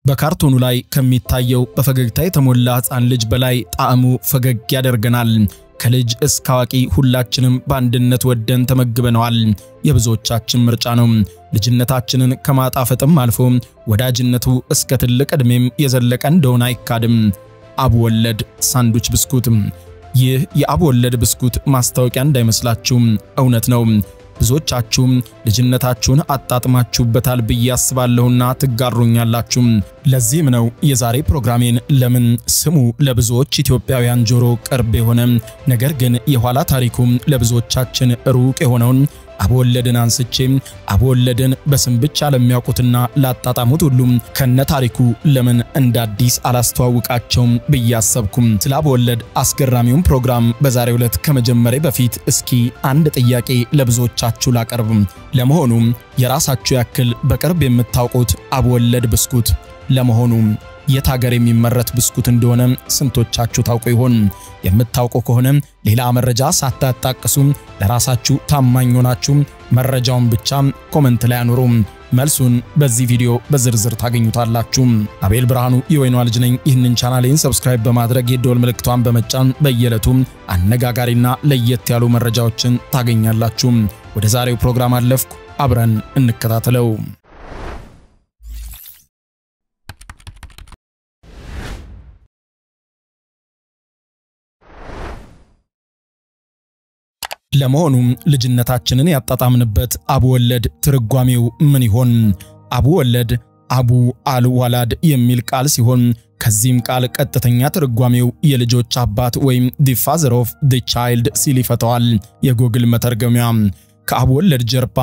በካርቶኑ ላይ ከሚታየው በፈገግታ የተሞላ ሕፃን ልጅ በላይ ጣዕሙ ፈገግ ያደርገናል። ከልጅ እስከ አዋቂ ሁላችንም በአንድነት ወደን ተመግበነዋል። የብዙዎቻችን ምርጫ ነው። ልጅነታችንን ከማጣፈጥም አልፎ ወዳጅነቱ እስከ ትልቅ ዕድሜም የዘለቀ እንደሆነ አይካድም። አቡ ወለድ ሳንዱች ብስኩት። ይህ የአቡ ወለድ ብስኩት ማስታወቂያ እንዳይመስላችሁ እውነት ነው። ብዙዎቻችሁም ልጅነታችሁን አጣጥማችሁበታል ብዬ አስባለሁና ትጋሩኛላችሁ። ለዚህም ነው የዛሬ ፕሮግራሜን ለምን ስሙ ለብዙዎች ኢትዮጵያውያን ጆሮ ቅርብ የሆነ ነገር ግን የኋላ ታሪኩም ለብዙዎቻችን ሩቅ የሆነውን አቡወለድን አንስቼ አቡወለድን በስም ብቻ ለሚያውቁትና ላጣጣሙት ሁሉም ከነ ታሪኩ ለምን እንደ አዲስ አላስተዋውቃቸውም ብዬ አሰብኩም። ስለ አቡወለድ አስገራሚውን ፕሮግራም በዛሬው ዕለት ከመጀመሪያ በፊት እስኪ አንድ ጥያቄ ለብዙዎቻችሁ ላቀርብ። ለመሆኑ የራሳችሁ ያክል በቅርብ የምታውቁት አቡወለድ ብስኩት ለመሆኑ የት ሀገር የሚመረት ብስኩት እንደሆነ ስንቶቻችሁ ታውቁ ይሆን? የምታውቁ ከሆነ ሌላ መረጃ ሳታጣቅሱ ለራሳችሁ ታማኝ ሆናችሁ መረጃውን ብቻ ኮመንት ላይ አኑሩ። መልሱን በዚህ ቪዲዮ በዝርዝር ታገኙታላችሁ። አቤል ብርሃኑ የወይኗ ልጅ ነኝ። ይህንን ቻናሌን ሰብስክራይብ በማድረግ የደወል ምልክቷን በመጫን በየዕለቱ አነጋጋሪና ለየት ያሉ መረጃዎችን ታገኛላችሁ። ወደ ዛሬው ፕሮግራም አለፍኩ። አብረን እንከታተለው። ለመሆኑ ልጅነታችንን ያጣጣምንበት አቡወለድ ትርጓሜው ምን ይሆን? አቡወለድ አቡ አል ዋላድ የሚል ቃል ሲሆን ከዚህም ቃል ቀጥተኛ ትርጓሜው የልጆች አባት ወይም ዲ ፋዘር ኦፍ ዲ ቻይልድ ሲል ይፈተዋል የጎግል መተርገሚያ። ከአቡወለድ ጀርባ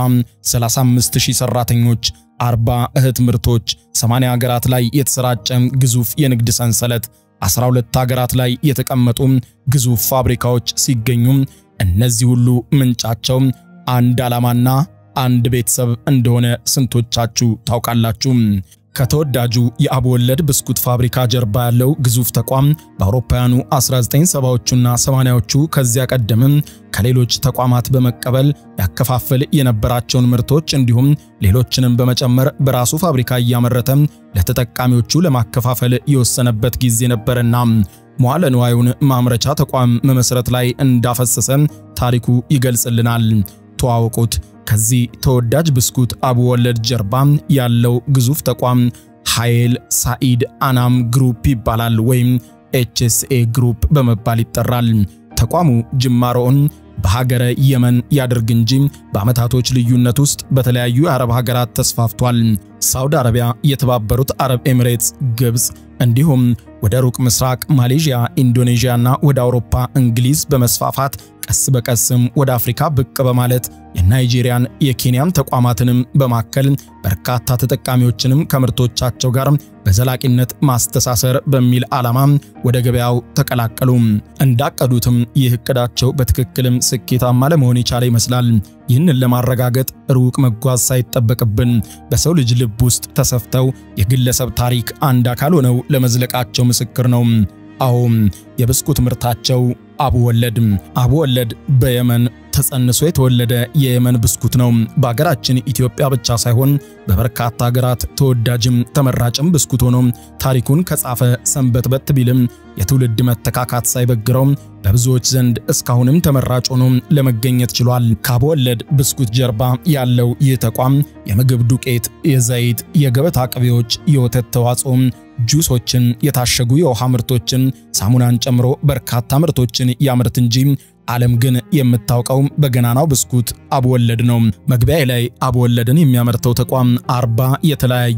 35000 ሰራተኞች፣ 40 እህት ምርቶች፣ 80 ሀገራት ላይ የተሰራጨ ግዙፍ የንግድ ሰንሰለት፣ 12 ሀገራት ላይ የተቀመጡ ግዙፍ ፋብሪካዎች ሲገኙ እነዚህ ሁሉ ምንጫቸው አንድ ዓላማና አንድ ቤተሰብ እንደሆነ ስንቶቻችሁ ታውቃላችሁ? ከተወዳጁ የአቡወለድ ብስኩት ፋብሪካ ጀርባ ያለው ግዙፍ ተቋም በአውሮፓውያኑ 1970ዎቹና 80ዎቹ ከዚያ ቀደምም ከሌሎች ተቋማት በመቀበል ያከፋፍል የነበራቸውን ምርቶች እንዲሁም ሌሎችንም በመጨመር በራሱ ፋብሪካ እያመረተ ለተጠቃሚዎቹ ለማከፋፈል የወሰነበት ጊዜ ነበርና መዋለ ንዋዩን ማምረቻ ተቋም መመስረት ላይ እንዳፈሰሰ ታሪኩ ይገልጽልናል። ተዋወቁት። ከዚህ ተወዳጅ ብስኩት አቡወለድ ጀርባ ያለው ግዙፍ ተቋም ኃይል ሳኢድ አናም ግሩፕ ይባላል ወይም ኤችኤስኤ ግሩፕ በመባል ይጠራል። ተቋሙ ጅማሮውን በሀገረ የመን ያድርግ እንጂ በዓመታቶች ልዩነት ውስጥ በተለያዩ የአረብ ሀገራት ተስፋፍቷል። ሳውዲ አረቢያ፣ የተባበሩት አረብ ኤሚሬትስ፣ ግብፅ እንዲሁም ወደ ሩቅ ምስራቅ ማሌዥያ፣ ኢንዶኔዥያና ወደ አውሮፓ እንግሊዝ በመስፋፋት ቀስ በቀስም ወደ አፍሪካ ብቅ በማለት የናይጄሪያን የኬንያን ተቋማትንም በማከል በርካታ ተጠቃሚዎችንም ከምርቶቻቸው ጋር በዘላቂነት ማስተሳሰር በሚል ዓላማ ወደ ገበያው ተቀላቀሉ። እንዳቀዱትም ይህ እቅዳቸው በትክክልም ስኬታማ ለመሆን የቻለ ይመስላል። ይህንን ለማረጋገጥ ሩቅ መጓዝ ሳይጠበቅብን በሰው ልጅ ልብ ውስጥ ተሰፍተው የግለሰብ ታሪክ አንድ አካል ሆነው ለመዝለቃቸው ምስክር ነው። አዎ የብስኩት ምርታቸው አቡወለድ አቡወለድ በየመን ተጸንሶ የተወለደ የየመን ብስኩት ነው። በሀገራችን ኢትዮጵያ ብቻ ሳይሆን በበርካታ ሀገራት ተወዳጅም ተመራጭም ብስኩት ሆኖ ታሪኩን ከጻፈ ሰንበትበት ቢልም የትውልድ መተካካት ሳይበግረው በብዙዎች ዘንድ እስካሁንም ተመራጭ ሆኖ ለመገኘት ችሏል። ከአቡወለድ ብስኩት ጀርባ ያለው ይህ ተቋም የምግብ ዱቄት፣ የዘይት፣ የገበታ ቅቤዎች፣ የወተት ተዋጽኦ ጁሶችን፣ የታሸጉ የውሃ ምርቶችን፣ ሳሙናን ጨምሮ በርካታ ምርቶችን ያምርት እንጂ ዓለም ግን የምታውቀው በገናናው ብስኩት አቡወለድ ነው። መግቢያ ላይ አቡወለድን የሚያመርተው ተቋም አርባ የተለያዩ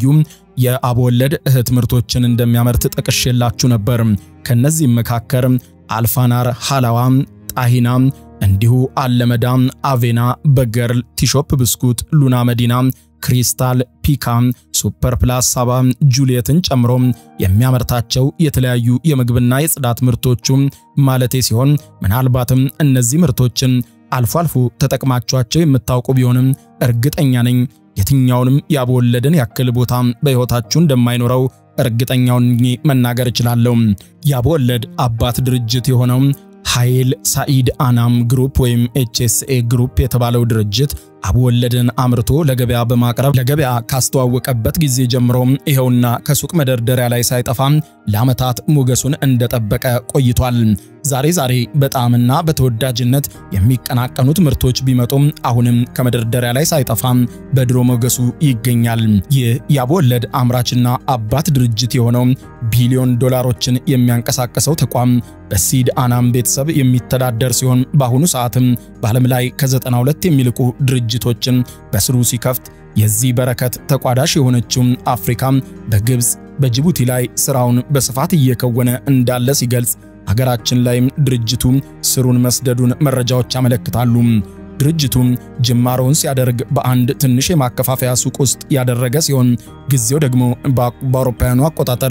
የአቡወለድ እህት ምርቶችን እንደሚያመርት ጠቅሼላችሁ ነበር። ከነዚህም መካከል አልፋናር፣ ሃላዋ፣ ጣሂና እንዲሁ አለመዳ፣ አቬና፣ በገርል፣ ቲሾፕ ብስኩት፣ ሉና መዲና ክሪስታል፣ ፒካ፣ ሱፐር ፕላስ፣ ሳባ፣ ጁሊየትን ጨምሮ የሚያመርታቸው የተለያዩ የምግብና የጽዳት ምርቶቹ ማለቴ ሲሆን ምናልባትም እነዚህ ምርቶችን አልፎ አልፎ ተጠቅማችኋቸው የምታውቁ ቢሆንም እርግጠኛ ነኝ የትኛውንም የአቡወለድን ያክል ቦታ በሕይወታችሁ እንደማይኖረው እርግጠኛውን መናገር እችላለሁ። የአቡወለድ አባት ድርጅት የሆነው ኃይል ሳኢድ አናም ግሩፕ ወይም ኤችኤስኤ ግሩፕ የተባለው ድርጅት አቡ ወለድን አምርቶ ለገበያ በማቅረብ ለገበያ ካስተዋወቀበት ጊዜ ጀምሮ ይኸውና ከሱቅ መደርደሪያ ላይ ሳይጠፋ ለዓመታት ሞገሱን እንደጠበቀ ቆይቷል። ዛሬ ዛሬ በጣዕምና በተወዳጅነት የሚቀናቀኑት ምርቶች ቢመጡም አሁንም ከመደርደሪያ ላይ ሳይጠፋ በድሮ ሞገሱ ይገኛል። ይህ የአቡ ወለድ አምራችና አባት ድርጅት የሆነው ቢሊዮን ዶላሮችን የሚያንቀሳቅሰው ተቋም በሲድ አናም ቤተሰብ የሚተዳደር ሲሆን በአሁኑ ሰዓትም በዓለም ላይ ከ92 የሚልቁ ድርጅቶችን በስሩ ሲከፍት የዚህ በረከት ተቋዳሽ የሆነችው አፍሪካ በግብፅ በጅቡቲ ላይ ስራውን በስፋት እየከወነ እንዳለ ሲገልጽ ሀገራችን ላይም ድርጅቱ ስሩን መስደዱን መረጃዎች ያመለክታሉ። ድርጅቱ ጅማሮውን ሲያደርግ በአንድ ትንሽ የማከፋፈያ ሱቅ ውስጥ ያደረገ ሲሆን ጊዜው ደግሞ በአውሮፓውያኑ አቆጣጠር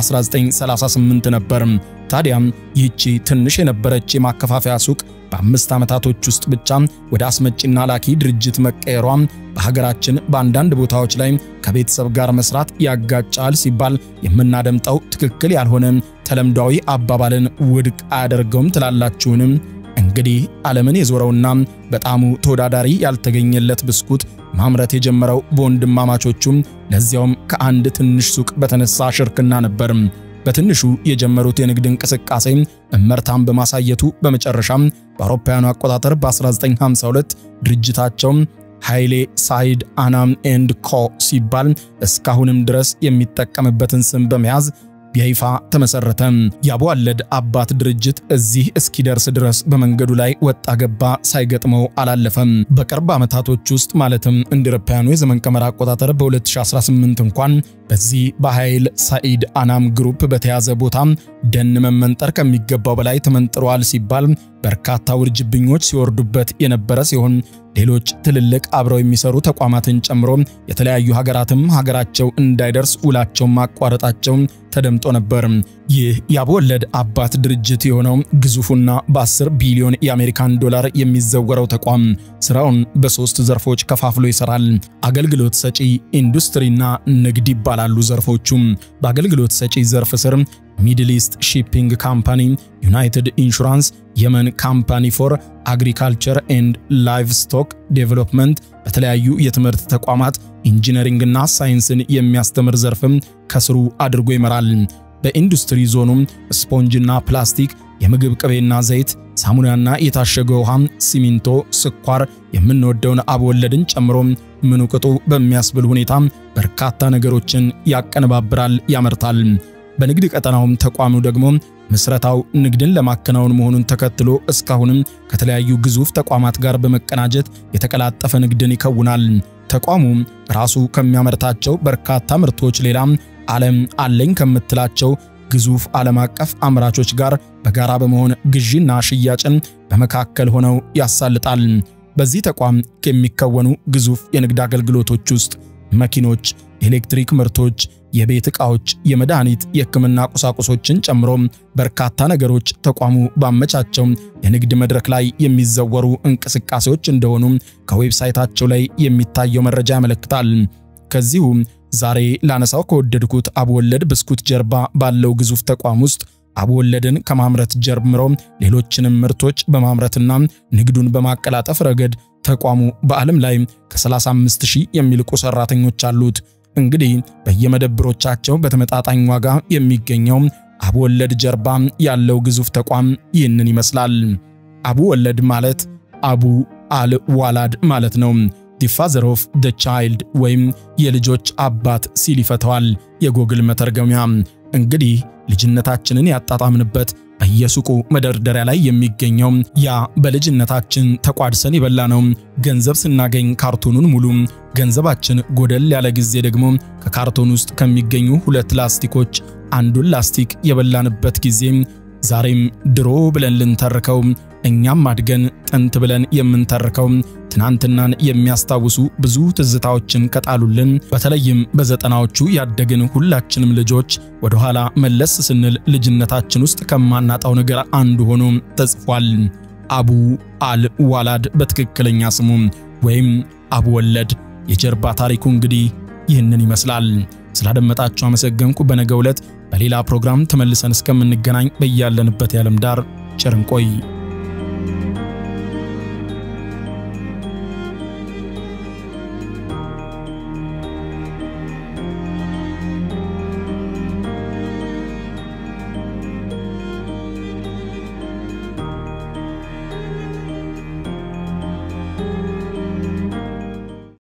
በ1938 ነበር። ታዲያም ይህቺ ትንሽ የነበረች የማከፋፈያ ሱቅ በአምስት ዓመታቶች ውስጥ ብቻ ወደ አስመጪና ላኪ ድርጅት መቀየሯ በሀገራችን በአንዳንድ ቦታዎች ላይ ከቤተሰብ ጋር መስራት ያጋጫል ሲባል የምናደምጠው ትክክል ያልሆነ ተለምዷዊ አባባልን ውድቅ አያደርገውም ትላላችሁንም? እንግዲህ ዓለምን የዞረውና በጣሙ ተወዳዳሪ ያልተገኘለት ብስኩት ማምረት የጀመረው በወንድማማቾቹም ለዚያውም ከአንድ ትንሽ ሱቅ በተነሳ ሽርክና ነበር። በትንሹ የጀመሩት የንግድ እንቅስቃሴ እመርታን በማሳየቱ በመጨረሻም በአውሮፓውያኑ አቆጣጠር በ1952 ድርጅታቸው ኃይሌ ሳይድ አናም ኤንድ ኮ ሲባል እስካሁንም ድረስ የሚጠቀምበትን ስም በመያዝ በይፋ ተመሰረተ። የአቡ ወለድ አባት ድርጅት እዚህ እስኪደርስ ድረስ በመንገዱ ላይ ወጣ ገባ ሳይገጥመው አላለፈም። በቅርብ ዓመታቶች ውስጥ ማለትም እንደ አውሮፓውያኑ የዘመን ቀመር አቆጣጠር በ2018 እንኳን በዚህ በኃይል ሳኢድ አናም ግሩፕ በተያዘ ቦታ ደን መመንጠር ከሚገባው በላይ ተመንጥሯል ሲባል በርካታ ውርጅብኞች ሲወርዱበት የነበረ ሲሆን ሌሎች ትልልቅ አብረው የሚሰሩ ተቋማትን ጨምሮ የተለያዩ ሀገራትም ሀገራቸው እንዳይደርስ ውላቸውን ማቋረጣቸው ተደምጦ ነበር። ይህ የአቡ ወለድ አባት ድርጅት የሆነው ግዙፉና በ10 ቢሊዮን የአሜሪካን ዶላር የሚዘወረው ተቋም ስራውን በሶስት ዘርፎች ከፋፍሎ ይሰራል። አገልግሎት ሰጪ፣ ኢንዱስትሪና ንግድ ይባላሉ ዘርፎቹ። በአገልግሎት ሰጪ ዘርፍ ስር ሚድል ኢስት ሺፒንግ ካምፓኒ፣ ዩናይትድ ኢንሹራንስ፣ የመን ካምፓኒ ፎር አግሪካልቸር ኤንድ ላይቭስቶክ ዴቨሎፕመንት በተለያዩ የትምህርት ተቋማት ኢንጂነሪንግና ሳይንስን የሚያስተምር ዘርፍም ከስሩ አድርጎ ይመራል። በኢንዱስትሪ ዞኑም ስፖንጅና ፕላስቲክ፣ የምግብ ቅቤና ዘይት፣ ሳሙናና የታሸገ ውሃ፣ ሲሚንቶ፣ ስኳር የምንወደውን አቡ ወለድን ጨምሮ ምኑ ቅጡ በሚያስብል ሁኔታ በርካታ ነገሮችን ያቀነባብራል፣ ያመርታል። በንግድ ቀጠናውም ተቋሙ ደግሞ ምስረታው ንግድን ለማከናወን መሆኑን ተከትሎ እስካሁንም ከተለያዩ ግዙፍ ተቋማት ጋር በመቀናጀት የተቀላጠፈ ንግድን ይከውናል። ተቋሙ ራሱ ከሚያመርታቸው በርካታ ምርቶች ሌላ ዓለም አለኝ ከምትላቸው ግዙፍ ዓለም አቀፍ አምራቾች ጋር በጋራ በመሆን ግዢና ሽያጭን በመካከል ሆነው ያሳልጣል። በዚህ ተቋም ከሚከወኑ ግዙፍ የንግድ አገልግሎቶች ውስጥ መኪኖች፣ ኤሌክትሪክ ምርቶች፣ የቤት ዕቃዎች፣ የመድኃኒት፣ የሕክምና ቁሳቁሶችን ጨምሮ በርካታ ነገሮች ተቋሙ ባመቻቸው የንግድ መድረክ ላይ የሚዘወሩ እንቅስቃሴዎች እንደሆኑ ከዌብሳይታቸው ላይ የሚታየው መረጃ ያመለክታል። ከዚሁ ዛሬ ላነሳው ከወደድኩት አቡ ወለድ ብስኩት ጀርባ ባለው ግዙፍ ተቋም ውስጥ አቡ ወለድን ከማምረት ጀምሮ ሌሎችንም ምርቶች በማምረትና ንግዱን በማቀላጠፍ ረገድ ተቋሙ በዓለም ላይ ከ35 ሺህ የሚልቁ ሰራተኞች አሉት። እንግዲህ በየመደብሮቻቸው በተመጣጣኝ ዋጋ የሚገኘው አቡ ወለድ ጀርባ ያለው ግዙፍ ተቋም ይህንን ይመስላል። አቡ ወለድ ማለት አቡ አል ዋላድ ማለት ነው። ዲ ፋዘር ኦፍ ደ ቻይልድ ወይም የልጆች አባት ሲል ይፈተዋል የጎግል መተርገሚያ። እንግዲህ ልጅነታችንን ያጣጣምንበት በየሱቁ መደርደሪያ ላይ የሚገኘው ያ በልጅነታችን ተቋድሰን የበላነው ገንዘብ ስናገኝ ካርቶኑን ሙሉ ገንዘባችን ጎደል ያለ ጊዜ ደግሞ ከካርቶን ውስጥ ከሚገኙ ሁለት ላስቲኮች አንዱን ላስቲክ የበላንበት ጊዜ ዛሬም ድሮ ብለን ልንተርከው እኛም አድገን ጥንት ብለን የምንተርከው ትናንትናን የሚያስታውሱ ብዙ ትዝታዎችን ከጣሉልን በተለይም በዘጠናዎቹ ያደግን ሁላችንም ልጆች ወደ ኋላ መለስ ስንል ልጅነታችን ውስጥ ከማናጣው ነገር አንዱ ሆኖ ተጽፏል። አቡ አል ዋላድ በትክክለኛ ስሙ ወይም አቡ ወለድ። የጀርባ ታሪኩ እንግዲህ ይህንን ይመስላል። ስላደመጣችሁ አመሰገንኩ። በነገው ዕለት በሌላ ፕሮግራም ተመልሰን እስከምንገናኝ በያለንበት የዓለም ዳር ቸር እንቆይ።